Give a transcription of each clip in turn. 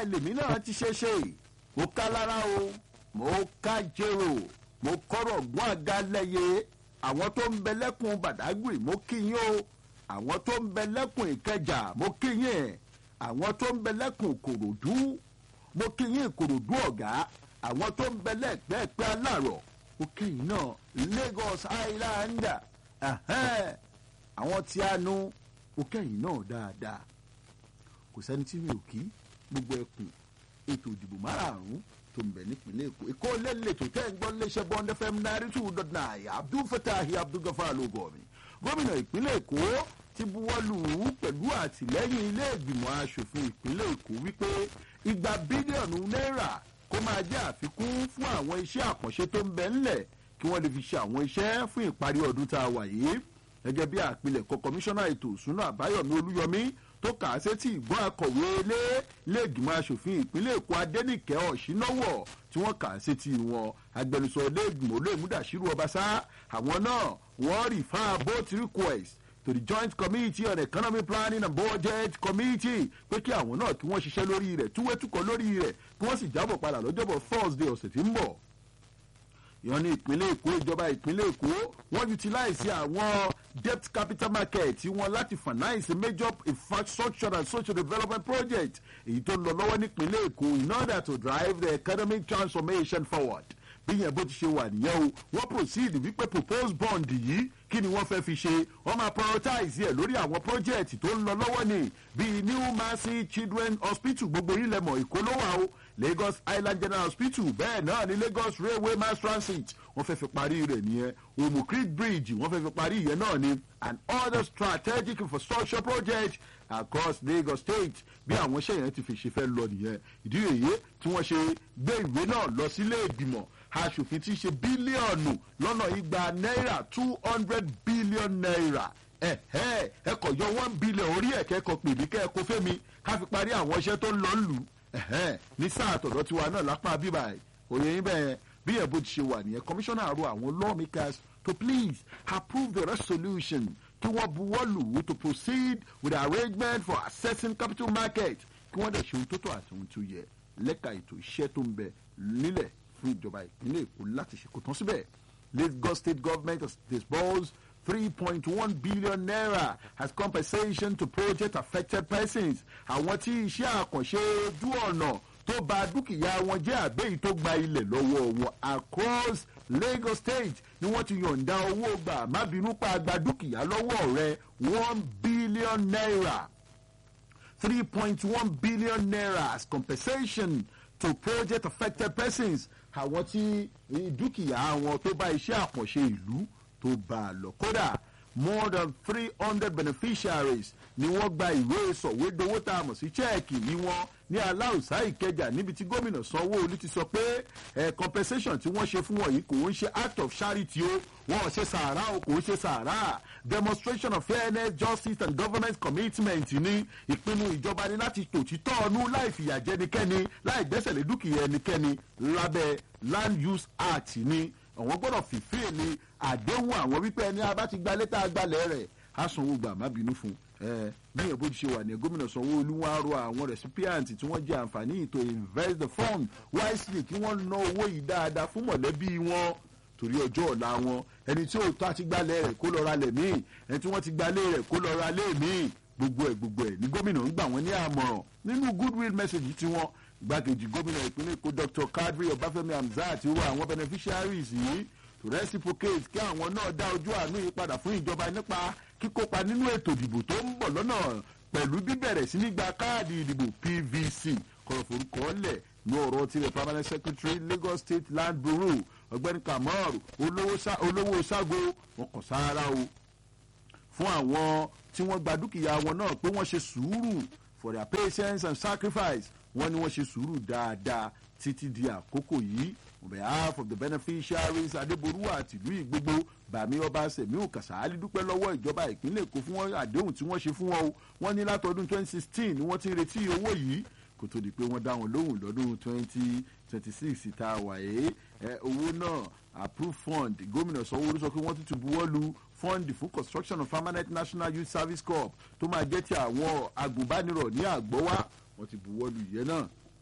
bẹ́ẹ̀ lèmi náà ti ṣe ṣe mo ká lára o mo ká jèrò mo kọ́rọ̀ gún àga lẹ́yẹ àwọn tó ń bẹ lẹ́kùn bàdágùrì mo kí yín o àwọn tó ń bẹ lẹ́kùn ìkẹjà mo kí yín àwọn tó ń bẹ lẹ́kùn ìkòròdú mo kí yín ìkòròdú ọ̀gá àwọn tó ń bẹ lẹ́gbẹ̀ẹ́pẹ́ aláàrọ̀ mo kí yín náà lagos island ẹ̀hẹ́n, àwọn tí a nu mo kẹ́yìn náà dáadáa kò sẹ́ni tí mi ò kí gbogbo ẹkùn ètò ìdìbò márààrún tó ń bẹ nípìnlẹ̀ èkó èkó lélẹ̀ tó tẹ́ ń gbọ́ léṣẹ́ bond fm náírà two dot nine abdul fatahi abdul gafar ló gọ̀ mi gómìnà ìpínlẹ̀ èkó ti buwọ́lù ú pẹ̀lú àtìlẹ́yìn ilé ìgbìmọ̀ asòfin ìpínlẹ̀ èkó wípé igba bílíọ̀nù náírà kó máa jẹ́ àfikún fún àwọn iṣẹ́ àkànṣe tó ń bẹ ńlẹ̀ kí wọ́n lè fi ṣe àwọn iṣẹ́ fún ìparí ọdún tá a wà yìí gẹ́gẹ́ bí àpilẹ̀kọ kọmíṣánná ètò ìsúná àbáyọ̀mí olúyọmí tó kà á sétí ìgbọ́n akọ̀wé ilé iléègbìmọ̀ asòfin ìpínlẹ̀ èkó adẹ́nìkẹ́ ọ̀ṣínáwọ̀ tí wọ́n kà á sétí wọn agbẹnusọ iléègbìmọ̀ olóòmùdàṣírù ọbaṣá àwọn náà wọ́n rí fáa both request to the joint committee on economic planning and budget committee pé kí àwọn náà kí wọ́n ṣiṣẹ́ lórí rẹ̀ túwétúkọ̀ lórí rẹ̀ kí wọ́n sì jábọ̀ padà lọ́jọ́bọ̀ thursday ọ̀sẹ̀ tí ń bọ̀ ìyọ́n ní ìpínlẹ̀ èkó ìjọba ìpínlẹ̀ èkó wọ́n utilize àwọn debt capital market tí wọ́n láti finance major infrastructure and social development project èyí tó ń lọ lọ́wọ́ nípínlẹ̀ èkó in order to drive the economic transformation forward bí yẹn bó ti ṣe wà nìyẹn o wọ́n proceed wípé proposed bond yìí kí ni wọ́n fẹ́ fi ṣe wọ́n máa prioritize ẹ̀ lórí àwọn project tó ń lọ lọ́wọ́ ni bíi new mercy children hospital gbogbo yìí lẹ́mọ̀ èkó ló wà o lagos island general hospital bẹ́ẹ̀ náà ni lagos railway mass transit wọ́n fẹ́ fi parí rẹ̀ nìyẹn omo creek bridge wọ́n fẹ́ fi parí ìyẹn náà ni and other strategic infrastructure projects across lagos state bí àwọn iṣẹ́ yẹn ti fi ṣe fẹ́ lọ nìyẹn ìdí èyí tí wọ́n ṣe gbé ìwé náà lọ sílé ìgbìmọ̀ aṣòfin tí í ṣe bílíọ̀nù lọ́nà igba náírà two hundred billion naira ẹ ẹ ẹ kọ̀ yọ one billion orí ẹ̀ kẹ́kọ̀ọ́ pèmí kẹ́ẹ̀kọ́ fẹ́mi ká fi parí àwọn iṣẹ́ tó ń lọ lù ú ní sáà tọ̀dọ̀ tiwa náà lápá bíbá ẹ̀ òye yín bẹ́ẹ̀ bí ẹ̀ bó ti ṣe wà nìyẹn kọmíṣánná àrò àwọn lawmakers to please approve the resolution kí wọ́n buwọ́ lù ú to proceed with the arrangement for accessing capital market kí wọ́n dẹ̀ ṣe ohun tó tọ́ àti ohun tó yẹ lẹ́ka ètò iṣẹ́ tó ń bẹ nílẹ̀ fún ìjọba ìpínlẹ̀ èkó láti ṣe kó tán síbẹ̀ lagos state government has disbursed 3.1 billion naira as compensation to project affected persons àwọn tí iṣẹ́ àkànṣe ojú ọ̀nà tó ba dúkìá wọn jẹ́ àbẹ́yìí tó gba ilẹ̀ lọ́wọ́ wọn across lagos state ni wọ́n ti yọ̀ǹda owó gbà má bínú pa gba dúkìá lọ́wọ́ rẹ̀ one billion naira three point one billion naira as compensation to project affected persons àwọn tí dúkìá wọn tó bá iṣẹ́ àkànṣe ìlú tó bá a lọ kódà more than three hundred beneficiaries ni wọ́n gba ìwé sọ̀wédowó tá a mọ̀ sí chẹ́ẹ̀kì yìí wọ́n ní aláùsá ìkẹjà níbi tí gómìnà sanwó-olu ti sọ pé ẹ̀ compensation tí wọ́n ṣe fún wọn yìí kò ń ṣe act of charity o wọn ò ṣe sàárà o kò ń ṣe sàárà demonstration of fairness justice and governance commitment ní ìpinnu ìjọba ní láti tòtítọ́ ọnú láì fìyà jẹnikẹ́ni láì gbẹ́sẹ̀ lé dúkìá ẹnikẹ́ni lábẹ́ land use act ní àwọn gbọ́dọ̀ fìfẹ́ ni àdéhùn àwọn wípé ẹni abá ti gba létà gbalẹ̀ rẹ̀ á sanwó gbà má bínú fún ẹ bí ẹ̀ bó ti ṣe wà ní gómìnà sanwó-olu wọn á rọ àwọn recipient tí wọ́n jẹ àǹfààní to invest the fund wisely kí wọ́n ná owó yìí dáadáa fún mọ̀lẹ́bí wọn torí ọjọ́ ọ̀la wọn ẹni tí òótọ́ àti gbalẹ̀ rẹ̀ kó lọ ra lẹ̀ míì ẹni tí wọ́n ti gbalẹ̀ rẹ̀ kó lọ ra lé míì gbogbo ẹ̀ gbogbo ẹ̀ ní gómìnà ń gbà wọ́n ní àmọ̀ràn nínú goodwill message tiwọn gbàkejì gómìnà ìpínlẹ̀ èkó dr kadri ọbáfẹ́mi hamzat rọ àwọn beneficiaries yìí to reciprocate kí àwọn náà dá ojú àánú yìí padà fún ìjọba nípa kíkópa nínú ètò ìdìbò tó ń bọ̀ lọ́nà pẹ̀lú bíbẹ̀rẹ̀ sí ní gba káàdì ìdìbò pvc kọ̀rọ̀ forúkọ lẹ̀ ní ọ̀rọ̀ tirẹ̀ permanent secretary lagos state land bureau ọ̀gbẹ́ni kamar olówó sago wọn kàn sára o fún àwọn tí wọ́n gba dúkìá wọn náà pé wọ́n ṣe sùúrù for their patience and sacrifice wọ́n ní wọ́n ṣe sùúrù dáadáa títí di àkókò yìí on behalf of the beneficiaries adeboru àti ìlú ìgbogbo bàmí ọba sẹ̀míù kàsáálí dúpẹ́ lọ́wọ́ ìjọba ìpínlẹ̀ èkó fún wọn àdéhùn tí wọ́n ṣe fún wọn o wọ́n ní látọdún 2016 ni wọ́n ti ń retí owó yìí kó tó di pé wọ́n dá wọn lóhùn lọ́dún 2026 tá a wà yé owó náà approved fund gómìnà sanwó-olu sọ pé wọ́n tún ti buwọ́ lu fund fún construction of permanent national youth service corps tó máa jẹ́ ti àwọn agùnbánirọ̀ ní àgbọ́wá wọ́n ti buwọ́ lu ìyẹn náà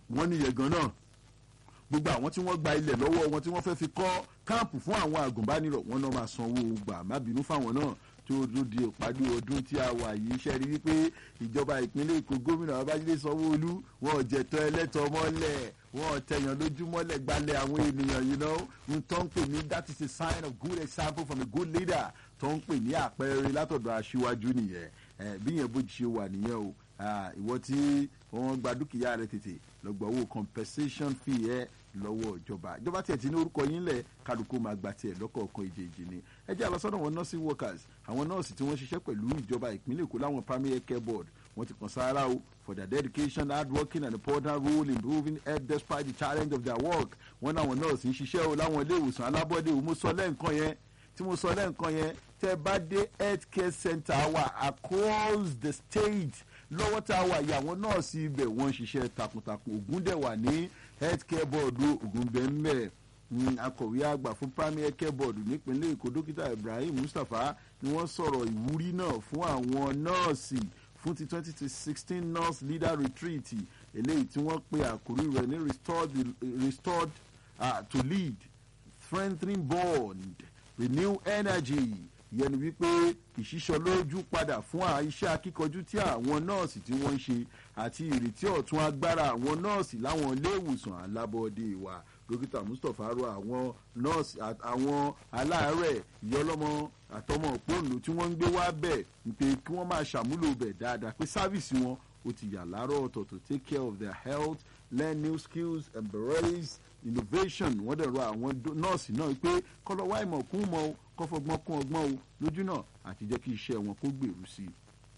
wọ́n níyẹn gan náà gbogbo àwọn tí wọ́n gba ilẹ̀ lọ́wọ́ wọn tí wọ́n fẹ́ fi kọ́ káàpù fún àwọn àgùnbánirọ̀ wọn náà máa sanwó gbà má bínú fáwọn náà tó tó di ìpàdé ọdún tí a wà yìí ṣe rí wípé ìjọba ìpínlẹ̀ èkó gómìnà babájídé sanwó-olú wọn ò jẹ̀tọ́ ẹlẹ́tọ́ mọ́lẹ̀ wọn ò tẹ̀yàn lójúmọ́lẹ̀ gbalẹ̀ àwọn ènìyàn yìí náà ń tó ń pè ní that is a sign of good example from a good leader tó ń pè ní àpẹẹrẹ látọ̀dọ̀ aṣíwájú nìyẹn bí yẹn bó ṣe wà nìyẹn o ìwọ tí wọ́n gba dúkìá rẹ tètè lọ́gbà owó compensation fee ẹ lọ́wọ́ ìjọba ìjọba tiẹ̀ ti ní orúkọ yín lẹ̀ kálukú máa gba tiẹ̀ lọ́kọ̀ọ̀kan ìjèjì ni ẹ jẹ́ àlọ́sọ́dọ̀ wọn nursing workers àwọn nọ́ọ̀sì tí wọ́n ṣiṣẹ́ pẹ̀lú ìjọba ìpínlẹ̀ èkó láwọn primary care board wọ́n ti kàn sára o for their dedication hard working and important role in improving health despite the challenge of their work wọ́n náwọn nọ́ọ̀sì ń ṣiṣẹ́ o láwọn ilé ìwòsàn alábọ́dé o mo sọ lẹ́ǹkan yẹn tí mo sọ lẹ́ǹkan yẹn tẹ́ bá dé health care center wa across the state lọ́wọ́ tá a wà yìí àwọn nọ́ọ̀sì ibẹ̀ wọ́n ń ṣiṣẹ́ takuntakun ògùn dẹ̀ wà ní health care board ògùn bẹ́ẹ̀ akọ̀wé àgbà fún primary care board nípínlẹ̀ èkó dókítà ibrahim mustapha ni wọ́n sọ̀rọ̀ ìwúrí náà fún àwọn nọ́ọ̀sì fún ti twenty to sixteen nurse leader retreat eléyìí tí wọ́n pe àkórí rẹ̀ ní restored, restored uh, to lead strengthening bond renew energy ìyẹn ni wípé ìṣísọ lójú padà fún iṣẹ́ akíkanjú tí àwọn nọ́ọ̀sì tí wọ́n ń ṣe àti ìrètí ọ̀tún agbára àwọn nọ́ọ̀sì láwọn ilé ìwòsàn alábọ́ọ́dé wa dókítà mustapha rọ àwọn nọ́ọ̀sì àwọn aláàárẹ̀ ìyọlọ́mọ àtọmọ òpónú tí wọ́n ń gbé wá bẹ̀ pé kí wọ́n máa ṣàmúlò bẹ̀ dáadáa pé sáfìsì wọn ó ti yà láàárọ̀ ọ̀tọ̀ to take care of their health learn new skills embrace innovation wọ́n dẹ̀ rọ àwọn nọ́ọ̀sì náà pé kọ́lọ́wá ìmọ̀ kún mọ́ o kọ́fọ́gbọ́n kún ọgbọ́n o lójú náà àti jẹ́ kí iṣẹ́ wọn kó gbèrú sí i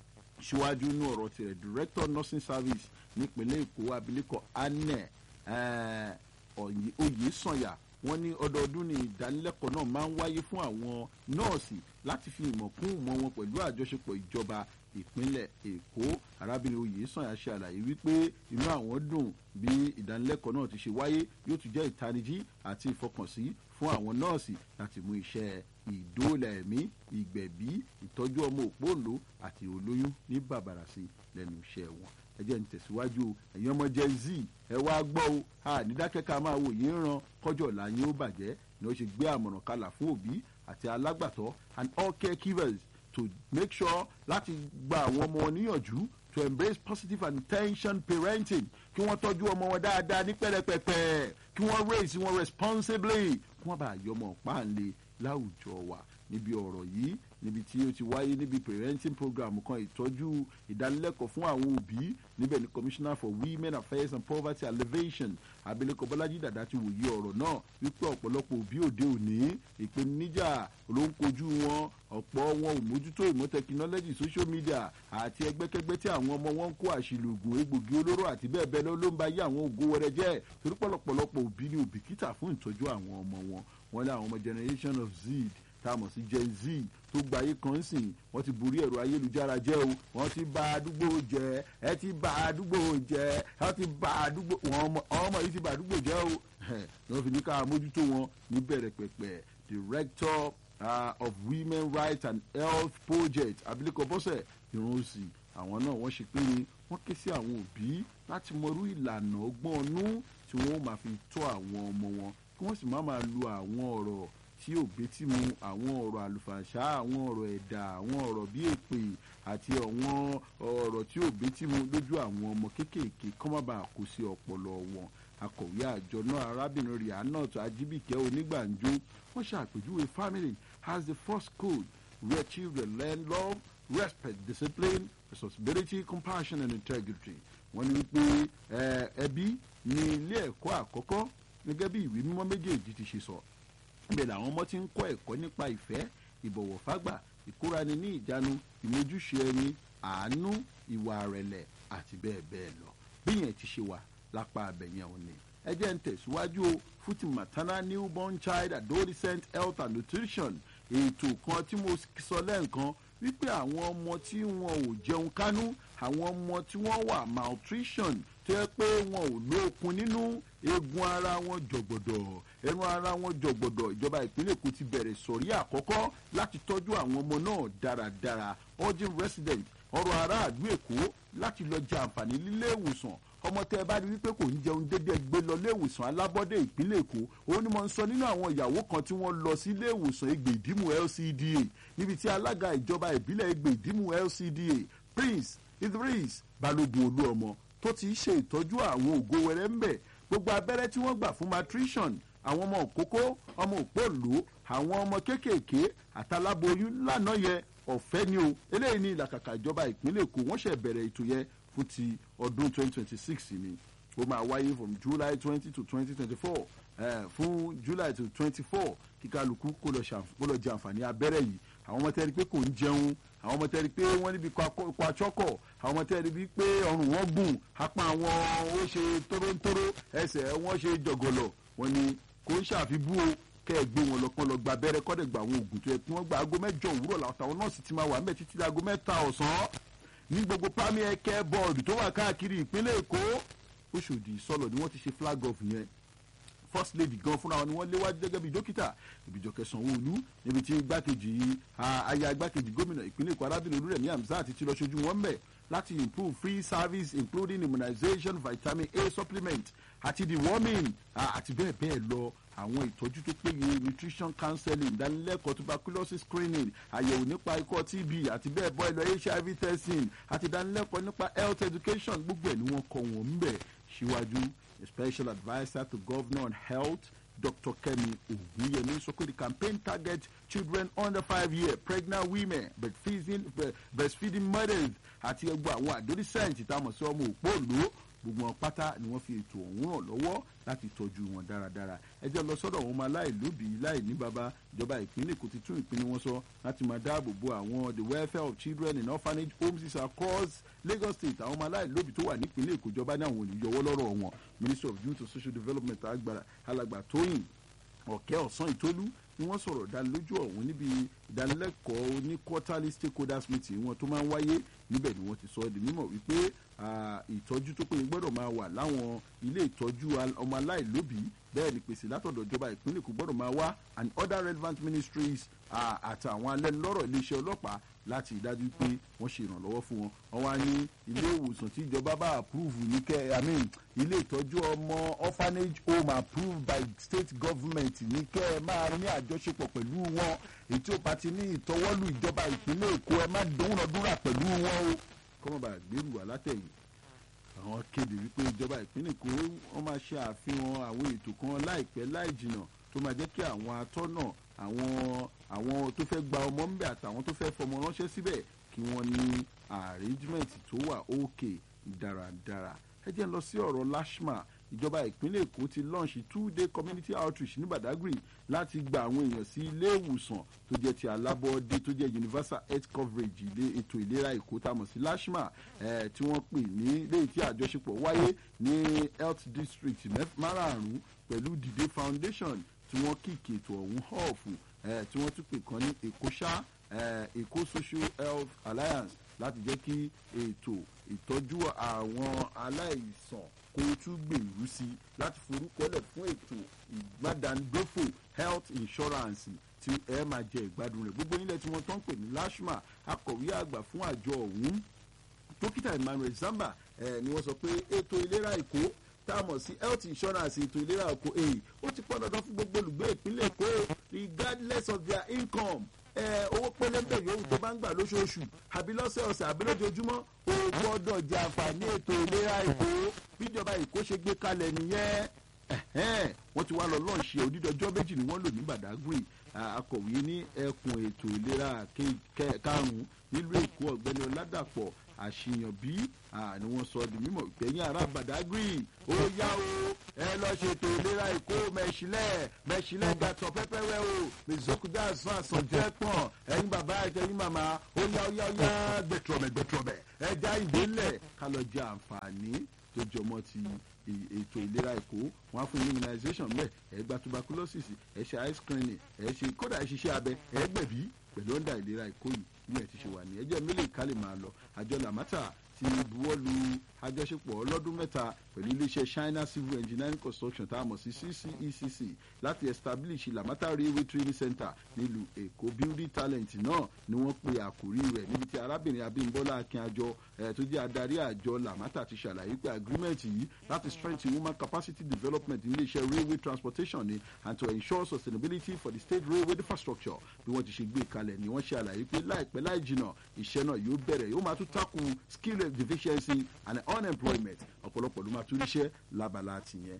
síwájú inú ọ̀rọ̀ tirẹ̀ director nursing service nípínlẹ̀ èkó abilékọ anẹ oyè sànyà wọ́n ní ọdọọdún ní ìdánilẹ́kọ̀ọ́ náà máa ń wáyé fún àwọn nọ́ọ̀sì láti fi ìmọ̀ kún ìmọ̀ wọn pẹ̀lú àjọṣepọ̀ ìjọba ìpínlẹ̀ èkó arábìnrin oyè sànyà ṣe àlàyé wípé inú àwọn dùn bí ìdánilẹ́kọ̀ọ́ náà ti ṣe wáyé yóò tún jẹ́ ìtanijí àti ìfọkànsí fún àwọn nọ́ọ̀sì láti mú iṣẹ́ ìdóòlà ẹ̀mí ìgbẹ̀bí ìtọ́jú ọmọ òpóǹlò àti olóyún ní bàbàrà sí lẹ́nu iṣẹ́ wọn ẹ jẹ́ ń tẹ̀síwájú o ẹ̀yin ọmọ gen z ẹ wá gbọ́ o a nídákẹ́ka máa wò yín ràn kọjọ́ là yín ó bàjẹ́ ni ó ṣe gbé àmọ̀ràn kalà fún òbí àti alágbàtọ́ and all caregivers to make sure láti gba àwọn ọmọ wọn níyànjú to embrace positive and intention parenting kí wọ́n tọ́jú ọmọ wọn dáadáa ní pẹ́rẹpẹ̀pẹ́ kí wọ́n raise wọn responsibly kí wọ́n bá yọmọ páàlè láwùjọ wa níbi ọ̀rọ̀ yìí níbi tí ó ti wáyé níbi parenting program kan ìtọ́jú ìdánilẹ́kọ̀ọ́ fún àwọn òbí níbẹ̀ ni commissioner for women affairs and poverty alleviation abilékọ bọ́lájí dàda ti wòye ọ̀rọ̀ náà wípé ọ̀pọ̀lọpọ̀ òbí òde òní ìpèníjà ló ń kojú wọn ọ̀pọ̀ wọn ò mójútó ìmọ̀ tẹkinọ́lọ́jì social media àti ẹgbẹ́kẹ́gbẹ́ tí àwọn ọmọ wọn ń kó àṣìlògùn egbògi olóró àti bẹ́ẹ̀ bẹ́ẹ̀ lọ ló ń ba yé àwọn ògo wẹrẹ jẹ́ torí pọ̀lọpọ̀lọpọ̀ òbí ni òbíkítà fún ìtọ́jú àwọn ọmọ wọn wọn ní àwọn ọmọ generation of z tá a mọ̀ sí gen z tó gba ayé kan sìn wọ́n ti borí ẹ̀rọ ayélujára jẹ́ o wọ́n ti ba àdúgbò jẹ́ ẹ ti ba àdúgbò jẹ́ ẹ ti ba àdúgbò wọn ọmọ yìí ti ba àdúgbò jẹ́ o wọ́n fi ní ká mójútó wọn ní bẹ̀rẹ̀ pẹ̀pẹ̀ director uh, of women rights and health project abilékọ bọ́sẹ̀ ìrúnsì àwọn náà wọ́n ṣe pé ni wọ́n ké sí àwọn òbí láti mọrú ìlànà ọgbọ́n ọnú tí wọ́n máa fi tọ́ àwọn ọmọ wọn kí wọ́n sì má máa lo àwọn ọ̀rọ̀ tí ò betí mu àwọn ọ̀rọ̀ àlùfàṣà àwọn ọ̀rọ̀ ẹ̀dà àwọn ọ̀rọ̀ bí èpè àti àwọn ọ̀rọ̀ tí ò betí mu lójú àwọn ọmọ kéékèèké kọ́ má bàa kó sí ọpọlọ wọn akọ̀wé àjọ náà arábìnrin rihanna tó ajíbìkẹ́ onígbàǹjo wọ́n ṣàpèjúwe family as the first code where children learn love respect discipline responsibility compassion and integrity wọ́n ní wípé ẹbí ní ilé ẹ̀kọ́ àkọ́kọ́ gẹ́gẹ́ bí ìwé mímọ́ méjèèjì ti ṣe sọ ibẹ̀ làwọn ọmọ ti ń kọ́ ẹ̀kọ́ nípa ìfẹ́ ìbọ̀wọ̀ fágbà ìkórani ní ìjánu ìmójúṣe ẹni àánú ìwà àrẹ̀lẹ̀ àti bẹ́ẹ̀ bẹ́ẹ̀ lọ bí yẹn ti ṣe wà lápá abẹ̀yẹn òní ẹ jẹ́ ń tẹ̀síwájú o fún ti maternal newborn child adolescent health and nutrition ètò kan tí mo sọ lẹ́ǹkan wípé àwọn ọmọ tí wọn ò jẹun kánú àwọn ọmọ tí wọ́n wà malnutrition tó yẹ pé wọn ò lóokun nínú eegun ara wọn jọ̀gbọ̀dọ̀ ẹnu ara wọn jọ̀gbọ̀dọ̀ ìjọba ìpínlẹ̀ èkó ti bẹ̀rẹ̀ sọ̀rí àkọ́kọ́ láti tọ́jú àwọn ọmọ náà dáradára urgent resident ọrọ̀ aráàlú èkó láti lọ jẹ àǹfààní nílé ìwòsàn ọmọ tẹ ẹ bá rí wípé kò ń jẹun dédé gbé lọ ilé ìwòsàn alábọ́dé ìpínlẹ̀ èkó òun ni mo ń sọ nínú àwọn ìyàwó kan tí wọ́n lọ sí ilé ìwòsàn Egbe Ìdìmú LCDA níbi tí alága ìjọba ìbílẹ̀ Egbe Ìdìmú LCDA Prince Idris Balógun Olúọmọ tó ti ṣe ìtọ́jú àwọn ògo wẹrẹ ń bẹ̀ gbogbo abẹ́rẹ́ tí wọ́n gbà fún matrician àwọn ọmọ òkókó ọmọ òpóòló àwọn ọmọ kéékèèké àtàláboyún lánàá yẹ ọ̀fẹ́ ni o eléyìí ní ìlàkàkà ìjọba ìpínlẹ̀ èkó wọ́n ṣẹ̀ bẹ̀rẹ̀ ètò yẹn fún ti ọdún 2026 ni ó máa wáyé from july 20 to 2024 eh, fún july to 24 kí kálukú kó lọ jẹ àǹfààní abẹ́rẹ́ yìí àwọn ọmọ tẹ́rí pé kò ń jẹun àwọn ọmọ tẹ́rí pé wọ́n níbi kó atsọ́kọ̀ àwọn ọmọ tẹ́rí bí pé ọrùn wọn gùn apá àwọn ó ṣe tóróńtóró ẹsẹ̀ wọn ṣe jọ̀gọ̀lọ̀ wọn ni kò ń ṣàfibú o kẹ́ ẹ gbé wọn lọ kán lọ gba abẹ́rẹ́ kọ́ dẹ̀ gba àwọn oògùn tó yẹ kí wọ́n gba aago mẹ́jọ òwúrọ̀ làwọn nọ́ọ̀sì ti máa wà mẹ́ títí aago mẹ́ta ọ̀sán ní gbogbo primary care board tó wà káàkiri ìpínlẹ̀ èkó Òṣòdì sọ̀lọ̀ ni wọ́n ti ṣe flag off yẹn first lady gan fúnra wọn ni wọ́n léwájú gẹ́gẹ́ bí dókítà Ìbíjọkẹ́ Sanwó-Olú níbi tí igbákejì aya igbákejì gómìnà ìpínlẹ̀ èkó arábìnrin Olúrẹ̀mí Hamzat ti lọ ṣojú wọn mẹ́ láti improve free service including immunization vitamin A supplement àti deworming àti bẹ́ẹ̀ bẹ́ẹ̀ lọ àwọn ìtọ́jú tó péye nutrition counseling ìdánilẹ́kọ̀ọ́ tuberculosis screening àyẹ̀wò nípa ikọ́ TB àti bẹ́ẹ̀ bọ́ ẹlọ HIV testing àti ìdánilẹ́kọ̀ọ́ nípa health education gbogbo ẹ̀ ni wọ́n kọ́ wọn ń bẹ̀ síwájú a special adviser to governor on health Dr. Kemi Ogunyemi sọ pé the campaign target children under five years pregnant women breastfeeding, breastfeeding mothers àti ẹgbẹ́ àwọn adolescent táwọn sí ọmọ òpóòló gbogbo wọn pátá ni wọ́n fi ètò ọ̀hún ràn lọ́wọ́ láti tọ́jú wọn dáradára ẹ jẹ́ lọ sọ́dọ̀ àwọn ọmọ aláìlóbìí láì ní baba ìjọba ìpínlẹ̀ Èkó ti tún ìpinnu wọn sọ láti máa dáàbò bo àwọn the welfare of children in orphanage homes across Lagos State àwọn ọmọ aláìlóbìí tó wà nípínlẹ̀ Èkó ìjọba ní àwọn olùyọwọ́ lọ́rọ̀ wọn Ministry of Youth and Social Development agbára alàgbà Tóyìn ọ̀kẹ́ ọ̀sán ìtólú ni wọ́n sọ̀rọ̀ ìdánilójú ọ̀hún níbi ìdánilẹ́kọ̀ọ́ ní quarterly stakeholders meeting wọn tó máa ń wáyé níbẹ̀ ni wọ́n ti sọ ọ́ di mímọ̀ wípé ìtọ́jú tó péye gbọ́dọ̀ máa wà láwọn ilé ìtọ́jú ọmọ aláìlóbìí bẹ́ẹ̀ ni pèsè látọ̀dọ̀ ìjọba ìpínlẹ̀ Èkó gbọ́dọ̀ máa wá and other relevant ministries àtàwọn alẹ́nulọ́rọ̀ iléeṣẹ́ ọlọ́pàá láti ìdájú pé wọ́n ṣe ìrànlọ́wọ́ fún wọn wọ́n wá ní ilé ìwòsàn tí ìjọba bá approve ní kẹ́ i mean ilé ìtọ́jú ọmọ orphanage home approved by state government ní kẹ́ ẹ máa ní àjọṣepọ̀ pẹ̀lú wọn ètò ọba ti ní ìtọ́wọ́lù ìjọba ìpínlẹ̀ Èkó ẹ má dúnrọ̀dúnrà pẹ̀lú wọn o kọ́mọba gbèrú wà látẹ̀yìn àwọn kéde wípé ìjọba ìpínlẹ̀ Èkó wọ́n máa ṣe àfihàn àwọn ètò kan láìpẹ́ láì jìnnà tó máa jẹ́ kí àwọn atọ́nà àwọn àwọn tó fẹ́ gba ọmọ ńbẹ àtàwọn tó fẹ́ fọmọ ránṣẹ́ síbẹ̀ kí wọ́n ní arrangement tó wà òkè dáradára ẹ jẹ́ ń lọ sí ọ̀rọ̀ lashma ìjọba ìpínlẹ̀ èkó ti launch two day community outreach ní badagry láti gba àwọn èèyàn sí ilé ìwòsàn tó jẹ́ ti alábọ́ọ́dé tó jẹ́ universal health coverage ilé ètò ìlera èkó tá a mọ̀ sí lashma eh, tí wọ́n pè ní léyìí tí àjọṣepọ̀ wáyé ní health district márààrún pẹ̀lú dìde foundation tí wọ́n kíkì ètò ọ̀hún họ́ọ̀fù tí wọ́n tún pè kan ní èkó ṣá èkó social health alliance láti jẹ́ kí ètò ìtọ́jú àwọn aláìsàn kó tún gbèrú sí i láti forúkọlẹ̀ fún ètò ìgbádàndófò health insurance tí ẹ máa jẹ ìgbádùn rẹ̀ gbogbo nílẹ̀ tí wọ́n tán pè ní lashma akọ̀wé àgbà fún àjọ ọ̀hún dókítà emmanuel zamba eh, ni wọ́n sọ pé ètò ìlera èkó tá a mọ̀ sí health insurance ètò ìlera èkó èyí ó ti pọn dandan fún gbogbo olùgbé ìpínlẹ̀ èkó regardless of their income owó pẹlẹbẹ yòówù tó bá ń gbà lóṣooṣù àbí lọ́sẹ̀ọ̀sẹ̀ àbí lójoojúmọ́ o gbọ́dọ̀ jẹ àǹfààní ètò ìlera èkó bíjọba èkó ṣe gbé kalẹ̀ nìyẹn wọ́n ti wá lọ lọ́ọ̀ṣì onídọ́jọ́ méjì ni wọ́n lò ní badagry akọ̀wé ní ẹkùn ètò ìlera karùn-ún nílùú èkó ọ̀gbẹ́ni ọ̀làdàpọ̀ àṣìyàn bí ni wọ́n sọ di mímọ̀ ìpẹ́yìn ará badagry ó yá o ẹ lọ ṣètò ìlera èkó mẹ̀ṣílẹ̀ mẹ̀ṣílẹ̀ gàtọ̀ pẹ́pẹ́wẹ́ o mẹ̀sọ́kùdá àsán àsànjẹ́ pọ̀n ẹ̀yin bàbá ẹ̀yin màmá ó yá ó yá ó yá gbẹ̀trọ̀mẹ̀ gbẹ̀trọ̀mẹ̀ ẹja ìdílẹ̀ ká lọ jẹ àǹfààní tó jọmọ́ ti ètò ìlera èkó wọn á fún immunization mẹ ẹ gba tuberculosis ẹ ṣe eye screening ẹ ṣe kódà ẹ ṣiṣẹ́ abẹ ẹ gbẹ̀bí pẹ̀lú ọ̀ndà ìlera èkó yìí ní ẹ̀ ti ṣe wà ní ẹjẹ́ mílíọ̀nù ká lè máa lọ àjọ làmátà ti buwọ́lu àjọṣepọ̀ ọlọ́dún mẹ́ta pẹ̀lú iléeṣẹ́ china civil engineering construction tá a mọ̀ sí ccecc láti establish lamata railway training center nílùú èkó building talent náà ni wọ́n pe àkórí rẹ̀ níbi tí arábìnrin abímbọ́lá akínàjọ tó jẹ́ adarí àjọ lamata ti ṣàlàyé pé agreement yìí láti strengthen woman capacity development ní iléeṣẹ́ railway transportation ni and to ensure sustainability for the state railway infrastructure bí wọ́n ti ṣe gbé kalẹ̀ ni wọ́n ṣe àlàyé pé láìpẹ́ láì jìnà iṣẹ́ náà yóò bẹ̀rẹ̀ yóò máa tún takùn skill deficiency and unemployment ọ̀pọ̀lọpọ̀ ló máa tún ríṣẹ́ lábala tìyẹn.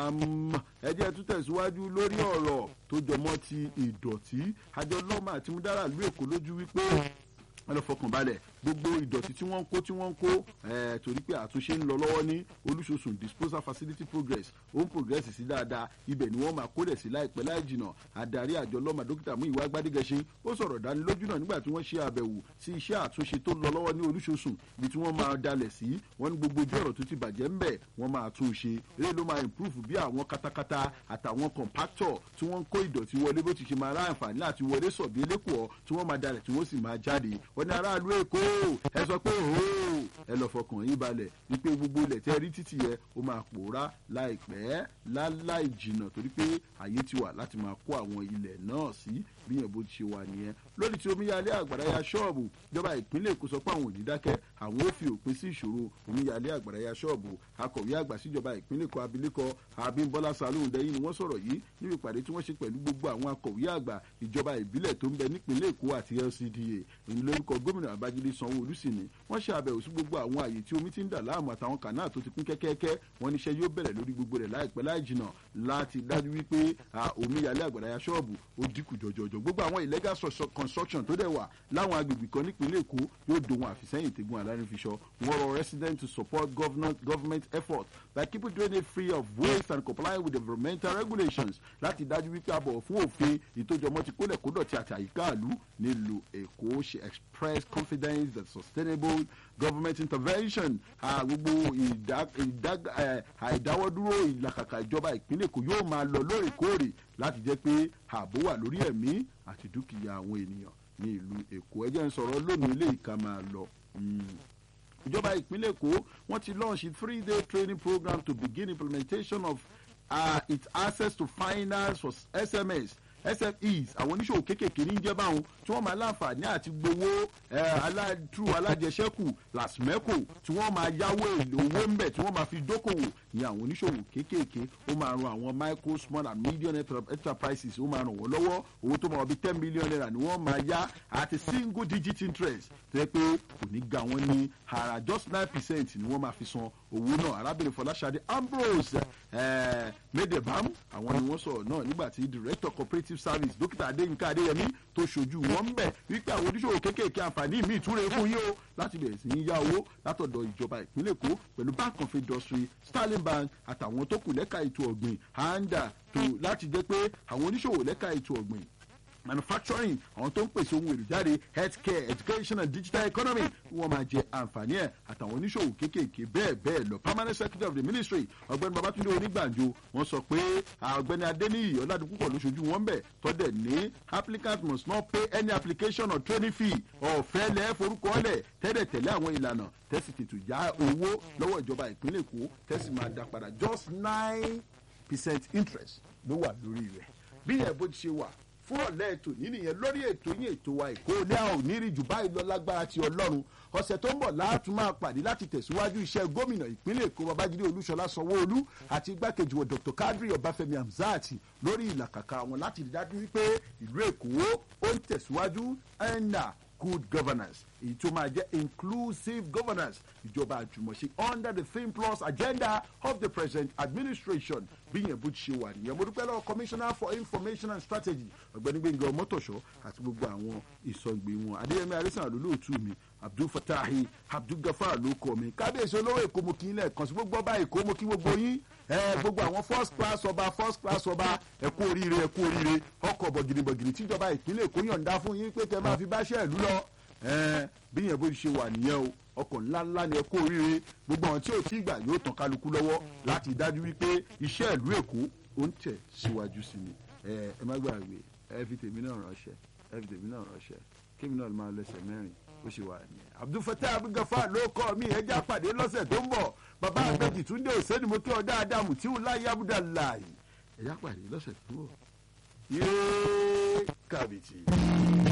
ẹ jẹ́ tún tẹ̀síwájú lórí ọ̀rọ̀ tó jọmọ́ ti ìdọ̀tí àjọ lọ́mà àti múdárà lú èkó lójú wípé wọn lọ fọkàn balẹ̀ gbogbo ìdọ̀tí tí wọ́n ń kó tí wọ́n ń kó torí pé àtúnṣe ń lọ lọ́wọ́ ní olúṣosùn disposal facility progress ó ń progress sí dáadáa ibẹ̀ ni wọ́n máa kó dẹ̀ sí láìpẹ́ láì jìnà adarí àjọ lọ́mà dókítà mú ìwà gbádégẹṣin ó sọ̀rọ̀ dánilójú náà nígbà tí wọ́n ṣe àbẹ̀wò sí iṣẹ́ àtúnṣe tó lọ lọ́wọ́ ní olúṣosùn ibi tí wọ́n máa dalẹ̀ sí wọ́n ní gbogbo ojú ọ̀rọ̀ tó ti bàjẹ́ ń bẹ̀ wọ́n máa tún un ṣe eré ló máa improve bí àwọn katakata àtàwọn compactor tí wọ́n ń kó ìdọ̀tí wọlé bó ti ṣe máa ráǹfààní láti wọlé sọ̀bí elékòó tí wọ́n máa dalẹ̀ tí wọ́n sì máa jáde wọ́n ní aráàlú èkó ẹ sọ pé òó ẹ lọ fọkàn yín balẹ̀ wípé gbogbo ilẹ̀ tẹ́ rí títì yẹ ó máa pòórá láìpẹ́ láláì jìnnà torí pé àyè ti wà láti máa kó àwọn ilẹ̀ náà sí bí yẹn bó ti ṣe wà nìyẹn lórí tí omíyalé àgbàrá ya ṣọ́ọ̀bù ìjọba ìpínlẹ̀ èkó sọ pé àwọn ò ní dákẹ́ àwọn ò fi òpin sí ìṣòro omíyalé àgbàrá ya ṣọ́ọ̀bù akọ̀wé àgbà síjọba ìpínlẹ̀ èkó abilékọ abímbọ́lá salóhùn dẹ́yìn ni wọ́n sọ̀rọ̀ yìí níbi ìpàdé tí wọ́n ṣe pẹ̀lú gbogbo àwọn akọ̀wé àgbà ìjọba ìbílẹ̀ tó ń bẹ nípínlẹ̀ èkó àti lcda èyí lórúkọ gómìnà babájídé sanwó-olú sì ni wọ́n ṣe àbẹ̀wò sí gbogbo àwọn àyè tí omi ti ń dà láàmú àtàwọn kànáà tó ti kún kẹ́kẹ́kẹ́ wọ́n níṣẹ́ yóò bẹ̀rẹ̀ lórí gbogbo rẹ̀ láìpẹ́ láì jìnà láti dájú wípé omíyalé àgbàrá ya ṣọ́ọ̀bù ó dínkù jọjọjọ gbogbo àwọn illegal construction tó dẹ̀ wà láwọn agbègbè kan nípínlẹ̀ èkó yóò dohun àfisẹ́yìn tẹ́gun alárinfiṣọ́ wọ́n rọ residents to support government, government effort by keeping drainage free of waste and complying with environmental regulations láti dájú wípé a bọ̀wọ̀ fún òfin ìtójọmọ́ ti kólẹ̀ kódọ̀tí àti àyíká àlú nílùú èkó ṣe express confidence that sustainable government intervention gbogbo àìdáwọ́dúró ìlàkàkà ìjọba ìpínlẹ̀ èkó yóò máa lọ lóòrèkóòrè láti jẹ́ pé ààbò wà lórí ẹ̀mí àti dúkìá àwọn ènìyàn ní ìlú èkó ẹ jẹ́ ń sọ̀rọ̀ lónìí ilé ìka máa lọ. ìjọba ìpínlẹ̀ èkó wọ́n ti launch a three day training program to begin implementation of uh, its access to finance for sms sfes àwọn oníṣòwò kéékèèké ní jẹ́ báwọn tí wọ́n máa láǹfààní àti gbowó aládùú alájẹsẹ́kù làsmẹ́kò tí wọ́n máa yáwó owó ń bẹ̀ tí wọ́n máa fi dókòwò ní àwọn oníṣòwò kéékèèké ó máa ran àwọn micro small and medium enterprises ó máa ràn wọ́n lọ́wọ́ owó tó máa wọ bí ten million naira ni wọ́n máa yá àti single digit interest tó yẹ pé kò ní ga wọ́n ní ara just nine percent ni wọ́n máa fi san owó náà arábìnrin fọláṣadé ambrose medebam àwọn ni wọ́n sọ̀rọ̀ náà nígbà tí director cooperative service dókítà adéyínká adéyẹmí tó ṣojú wọn ń bẹ̀ wípé àwọn oníṣòwò kéékèèké àǹfààní míì túre fún yín o láti bẹ̀rẹ̀ sí í yá owó látọ̀dọ̀ ìjọba ìpínlẹ̀ èkó pẹ̀lú bank of industry sterling bank àtàwọn tó kù lẹ́ka ètò ọ̀gbìn handa tó láti jẹ́ pé àwọn oníṣòwò lẹ́ka ètò ọ̀gbìn manufacturing àwọn tó ń pèsè ohun èlò jáde healthcare education and digital economy wọ́n máa jẹ àǹfààní ẹ̀ àtàwọn oníṣòwò kéékèèké bẹ́ẹ̀ bẹ́ẹ̀ lọ permanent secretary of the ministry ọ̀gbẹ́ni babatunde onígbànjo wọ́n sọ pé ọ̀gbẹ́ni adeniyi ọ̀làdúnkúpọ̀ ló ṣojú wọn bẹ̀ tọ́dẹ̀ ní applicant must not pay any application or training fee ọ̀fẹ́ lẹ́ forúkọ lẹ̀ tẹ́lẹ̀ tẹ̀lé àwọn ìlànà tẹ́sí tètò já owó lọ́wọ́ ìjọba ìpínlẹ̀ èkó tẹ́sí máa dá padà just nine percent interest ló wà lórí rẹ̀ bí ẹ̀ bó ti ṣe wà fún ọ̀lẹ́ ètò yìí nìyẹn lórí ètò yín ètò wa èkó ilé a ò ní rí jù báyìí lọ lágbára ti ọlọ́run ọ̀sẹ̀ tó ń bọ̀ láàtún máa pàdé láti tẹ̀síwájú iṣẹ́ gómìnà ìpínlẹ̀ èkó babájídé olúṣọlá sanwó-olú àti igbákejì wọn dr kadri ọbáfẹ́mi hamzat lórí ìlàkàkà wọn láti rí dájú wípé ìlú èkó ó ń tẹ̀síwájú ẹ̀ńdà good governance èyí tó máa jẹ́ inclusive governance ìjọba àjùmọ̀ṣe under the theme plus agenda of the present administration bí yẹn bó ti ṣe wà nìyẹn mo dúpẹ́ lọ́wọ́ commissioner for information and strategy ọ̀gbẹ́ni gbẹ̀ngàn ọmọtọ̀ṣọ́ àti gbogbo àwọn ìsọ̀gbè wọn adéyẹmí arísàn àlólóòtú mi abdul fatahi abdul gafar ló kọ mi kábíyèsí olówó èkó mo kí n lẹ́ẹ̀kan sí gbogbo ọba èkó mo kí gbogbo yín gbogbo àwọn first class ọba first class ọba ẹ kú oríire ẹ kú oríire ọkọ̀ bọ̀gìnìbọ̀gìnì tíjọba ìpínlẹ̀ èkó yọ̀ǹda fún yín pé kẹ́ máa fi báṣẹ́ ìlú lọ bí yẹn bó ti ṣe wà nìyẹn o ọkọ̀ ńláńlá ni ẹ kú oríire gbogbo àwọn tí ò tí ì gbà yóò tàn kálukú lọ́wọ́ láti dájú wípé iṣẹ́ ìlú èkó ó ń tẹ̀ síwájú sí ni ẹ má gbàgbé ẹ fi tèmi náà ránṣẹ́ ẹ fi tèmi náà ránṣẹ́ kémi náà máa lẹ́sẹ̀ mẹ́rin ó ṣe wà nìyẹn abdulfatah abigafa ló kọ́ mi ẹjẹ́ àpàdé lọ́sẹ̀ tó ń bọ̀ bàbá àgbẹ̀jì túndé òsèlú mo kí ọ dáadáa mùtíwù láyé abudulayi ẹjẹ́ àpàdé lọ́sẹ̀ tó ń bọ̀ yéé kàbìtì.